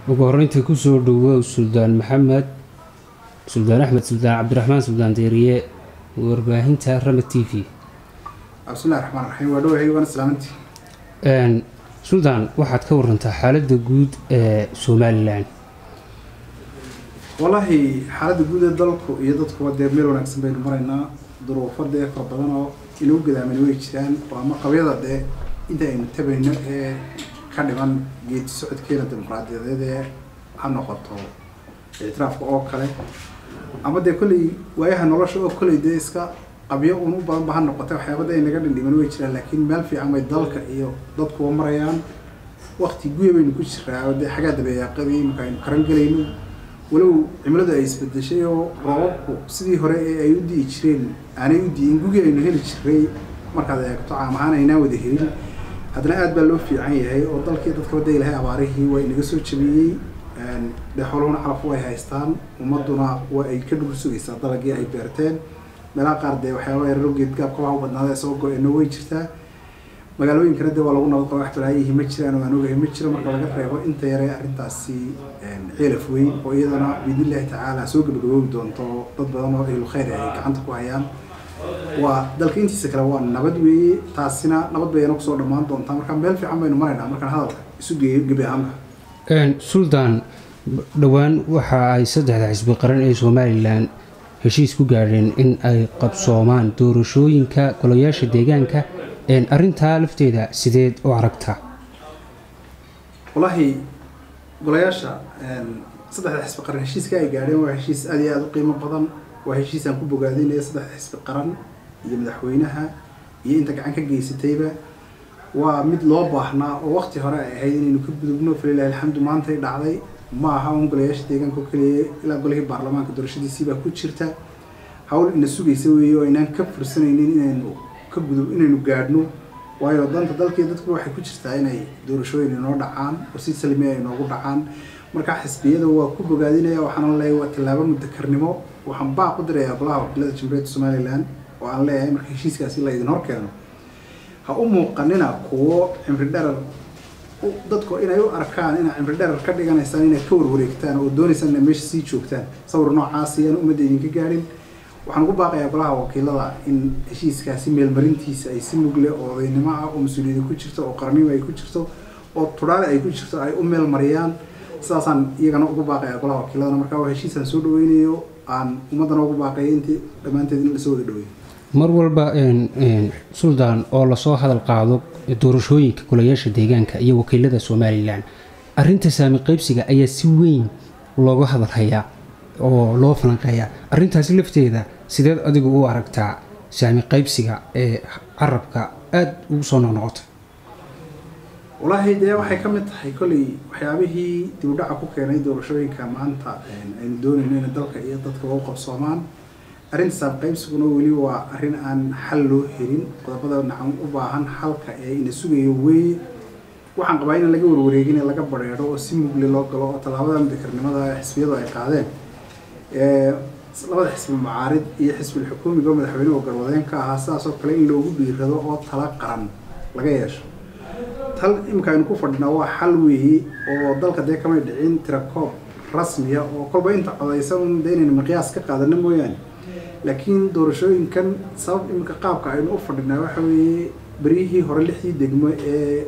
ugu horreyntii kusoo dhowow suldaan maxamed suldaan axmed suldaan cabdiraxmaan suldaan deeriye warbaahinta rama t v bismillahi raxmaan raxiim waa dhawahay waan islaamantii suldaan waxaad ka warantaa xaaladda guud ee somalilan wallaahi xaaladda guud ee dalku iyo dadkuba dee meel wanaagsan baynu maraynaa duruufo dee fara badan oo inagu gadaaman way jiraan oo ama qabyada dee inta aynu tabayno ee ka dhiman geedi socodkeena dimuqraadiyadeed ee ha noqoto ictiraafka oo kale ama dee kolley waayaha nolosha oo kolley dee iska qabyo un u badan ba ha noqotay waxyaabada ay naga dhindhiman way jiraan laakiin meel fiican bay dalka iyo dadkuba marayaan wakti guya baynu ku jiraa oo dee xagaa dabeeyaaqadii marka aynu karan gelayno walow cimiladu ay isbedeshay oo roobabku sidii hore ee ay u di'i jireen aanay u di'in gugii aynu heli jiray markaad eegto caam ahaan aynaan wada helin haddana aad baa loo fiican yahay oo dalkii dadkaba da ilahay abaarihii waa inaga soo jabiyey dee xooluhuna calaf way haystaan ummaduna waa ay ka dhul sugaysaa dalagii ay beerteen meelaha qaar dee waxyaaba yararo geedgaabka waxa u badnaada soo go-eno way jirtaa magaalooyinkana dee waa lagu nabad qaba wax balaayihi ma jiraan oo aan ogahay ma jiro marka laga reebo inta yare arrintaasi ceelaf weyn oo iyadana biidnillahi tacaala soo gabagaboobi doonto dad badan oo ahlu khayr ay gacanta ku hayaan waa dalka intiisa kale waa nabad weeye taasina nabad bayana kusoo dhammaan doontaa marka meel fiican baynu maraynaa markaan hadalka isu geeyo gebi ahaanka suldaan dhowaan waxa ay saddexda xisbi qaran ee somalilan heshiis ku gaadheen in ay qabsoomaan doorashooyinka golayaasha deegaanka arrintaa lafteeda sideed u aragtaa wallaahi golayaasha saddexda xisbi qaran heshiiska ay gaadheen waa heshiis aad iyo aada u qiimo badan waa heshiis aan ku bogaadinaya saddexda xisbi qaran iyo madaxweynaha iyo inta gacan ka geysatayba waa mid loo baahnaa oo wakti hore ay ahayd inaynu ka gudubno falilahi alxamdu maantay dhacday ma aha un golayaasha deegaanka oo keliya ilaa golihii baarlamaanka doorashadiisiibaa ku jirta hawl ina sugaysa weeye oo aynaan ka fursanaynin inaynu ka gudub inaynu gaadhno waayo danta dalkii dadku waxay ku jirtaa inay doorashooyin inoo dhacaan oo si salmiya ay noogu dhacaan marka xisbiyada waa ku bogaadinaya waxaana leeyahay waa tallaabo mutakarnimo waxaan baaq u dirayaa golaha wakiilada jamhuuriyadda somalilan oo aan leeyahay marka heshiiskaasi la idin hor keeno ha u muuqanina kuwo cimri dherar dadku inay u arkaan inaa cimri dherar ka dhiganaysaan inaad ka warwareegtaan oo doonaysaan inay meesha sii joogtaan sawir noocaasi aan ummadda idinka gaadhin waxaan ugu baaqayaa golaha wakiilada in heshiiskaasi meelmarintiisa ay si mugle oo odaynimo ah oo mas-uuliyada ku jirto oo qarnimo ay ku jirto oo tudhaale ay ku jirto ay u meel mariyaan sidaasaan iyagana ugu baaqayaa golaha wakiiladana markaa waa heshiisaan soo dhaweynayo aan ummaddana ugu baaqaya intii dhammaanteed in lasoo wada dhaweeyo mar walba suldaan oo lasoo hadal qaado doorashooyinka golayaasha deegaanka iyo wakiilada somalilan arinta saami qaybsiga ayaa si weyn looga hadalhayaa oo loo falanqeeyaa arintaasi lafteeda sideed adigu u aragtaa saami qaybsiga ee carabka aada ugu soo noqnoqota wallaahi dee waxay ka mid tahay kolley waxyaabihii dibudhaca ku keenay doorashooyinka maanta aynu doonayno inay dalka iyo dadka u qabsoomaan arrinta saam qaybsiguna weli waa arrin aan xal loo helin qodobada nacan u baahan xalka ee ina sugayo weeye waxaan qabaa in laga warwareegin ee laga badheedho oo si mugle loo galo oo tallaabada mudakarnimada xisbiyadu ay qaadeen labada xisbi mucaarid iyo xisbil xukuumiga oo madaxweynuhu garwadeen ka ahaa sidaasoo kale in loogu dhiirado oo tala qaran laga yeesho tal imika aynu ku fadhinaa waa xal weeye oo dalka dee kamay dhicin tirakoob rasmiya oo kolba inta codaysan dee inaynu miqyaas ka qaadano mooyaane laakiin doorashooyinkan sabab iminka qaabka aynu u fadhinaa waxa weeye beryihii hore lixdii degmo ee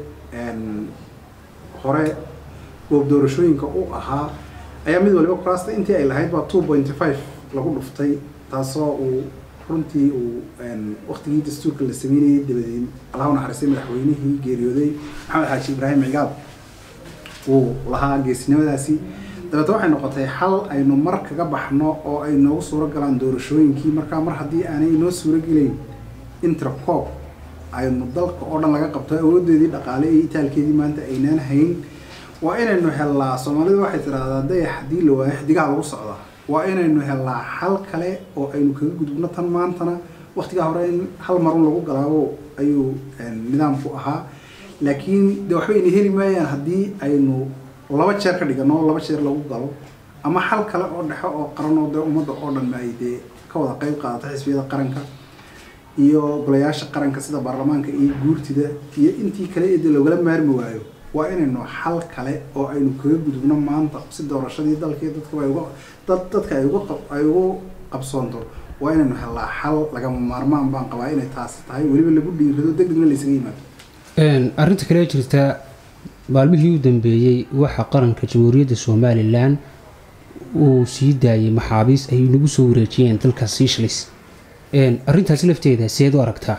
hore goob doorashooyinka u ahaa ayaa mid waliba kuraasta intii ay lahayd baa two pointy five lagu dhuftay taasoo uu runtii uu waktigii dastuurka la sameynayay dabadeed allahu naxariistay madaxweynihii geeriyooday maxamed xaaji ibraahim cigaab uu lahaa geesinimadaasi dabeetna waxay noqotay xal aynu mar kaga baxno oo ay noogu suuro galaan doorashooyinkii markaa mar haddii aanay inoo suuro gelayn intercoob aynu dalka oo dhan laga qabto awoodeedii dhaqaale iyo itaalkeedii maanta aynaan hayn waa inaynu helnaa soomaalidu waxay tidhaahdaa dayax haddii la waayo xidigaha lagu socdaa waa inaynu helnaa xal kale oo aynu kaga gudubno tan maantana waktigaa hore in hal marun lagu galaabo ayuu nidaamku ahaa laakiin de waxba ina heli maayaan haddii aynu laba jeer ka dhigano laba jeer lagu galo ama xal kale oo dhexo oo qaran oo dee ummadda oo dhan ay dee ka wada qayb qaadata xisbiyada qaranka iyo golayaasha qaranka sida baarlamaanka iyo guurtida iyo intii kale ee dee loogala maarmi waayo waa inaynu xal kale oo aynu kaga gudubno maanta si doorashadii dalkii dadkaba ay uga dad dadka ay uga qab- ay ugu qabsoonto waa inaynu helnaa xal lagama maarmaan baan qabaa inay taasi tahay weliba lagu dhiirado deg degna laysaga yimaado Een, arrinta kale ee jirta maalmihii u dambeeyey waxaa qaranka jamhuuriyadda somalilan uu sii daayay maxaabiis ay nagu soo wareejiyeen dalka seychelles Een, arrintaasi lafteeda seed u aragtaa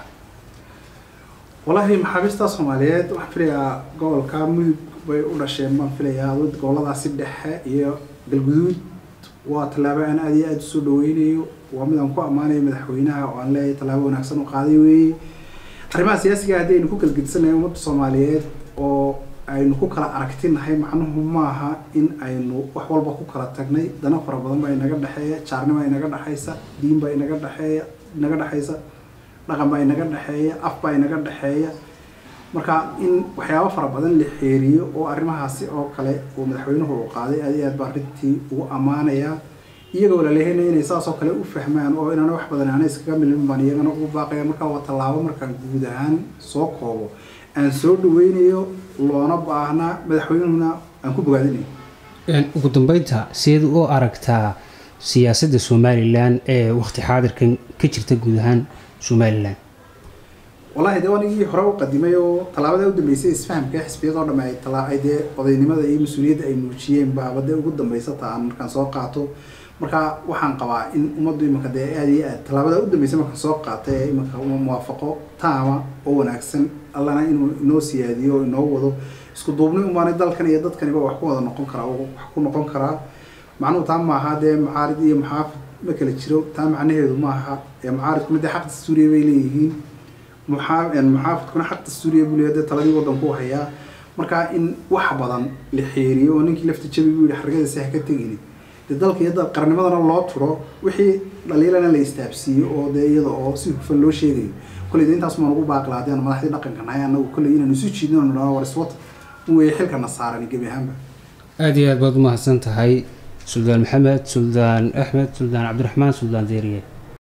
walaahi maxaabiista soomaaliyeed waxaan filayaa gobolka mudug bay u dhasheen baan filayaa dad goboladaasi dhexe iyo galguduud waa tallaabo aan aada iyo aada usoo dhaweynayo waa mid aan ku ammaanayo madaxweynaha oo aan leeyahay tallaabo wanaagsan u qaaday weeye arrimaha siyaasiga haddii aynu ku kala gedisannahay ummadda soomaaliyeed oo aynu ku kala aragtinahay macnuhu maaha in aynu wax walba ku kala tagnay dana fara badan baa inaga dhexeeya jaarnima inaga dhexaysa diin baa inaga dhexeeya inaga dhexaysa dhaqan baa inaga dhexeeya af baa inaga dhexeeya marka in waxyaabo fara badan la xeeriyo oo arrimahaasi oo kale uu madaxweynuhu uu qaaday aad iyo aad baa arrintii ugu ammaanaya iyagoo laleeyahay inay saas oo kale u fahmaan oo inaana wax badan aana iskaga milmin baan iyagana ugu baaqaya marka waa tallaabo markaan guud ahaan soo koobo aan soo dhaweynayo loona baahnaa madaxweynuhuna aan ku bogaadinayo Een, ugu dambeynta seed u aragtaa siyaasadda somalilan ee waqti xaadirkan ka jirta guud ahaan somalilan wallaahi dee anigii hore u qadimay oo tallaabada u dambeysay isfahamka xisbiyadoo dhamme ay tala ay dee odaynimada iyo mas-uuliyadda ay muujiyeen baaba dee ugu dambeysa ta aan markaan soo qaato marka waxaan qabaa in ummaddu imanka dee aada iyo aad tallaabada u dambeysay markaan soo qaatay ee imanka uma muwaafaqo taama oo wanaagsan allana inuu inoo siyaadiyo oo inoo wado isku duubni umaanay dalkan iyo dadkaniba wax ku wada noqon karaa oo wax ku noqon karaa macnuhu taa maaha dee macaarid iyo maxaafid ma kala jiro taa macnaheedu maaha ee macaaridku midda xaq dastuuriya bay leeyihiin muxaa- een muxaafidkuna xaq dastuuriya buu leeyahay dee taladii waddanku u hayaa marka in wax badan la xeeriyo oo ninkii lafta jabi buu yihi xargadiisi ha ka tegini dee dalka iyo dal- qarnimadana loo turo wixii dhaliilana la istaabsiiyo oo dee iyada oo si hufan loo sheegayo kolley dee intaas maan ugu baaqi lahaa hadii aan madaxdii dhaqanka nahay annagu kolley inaan isu jiidno oo nidhahno war iswata un weeye xilkana saaran gebi ahaanba aada iyo aad baad u mahadsan tahay suldaan maxamed suldaan axmed suldaan cabdiraxmaan suldaan deeriye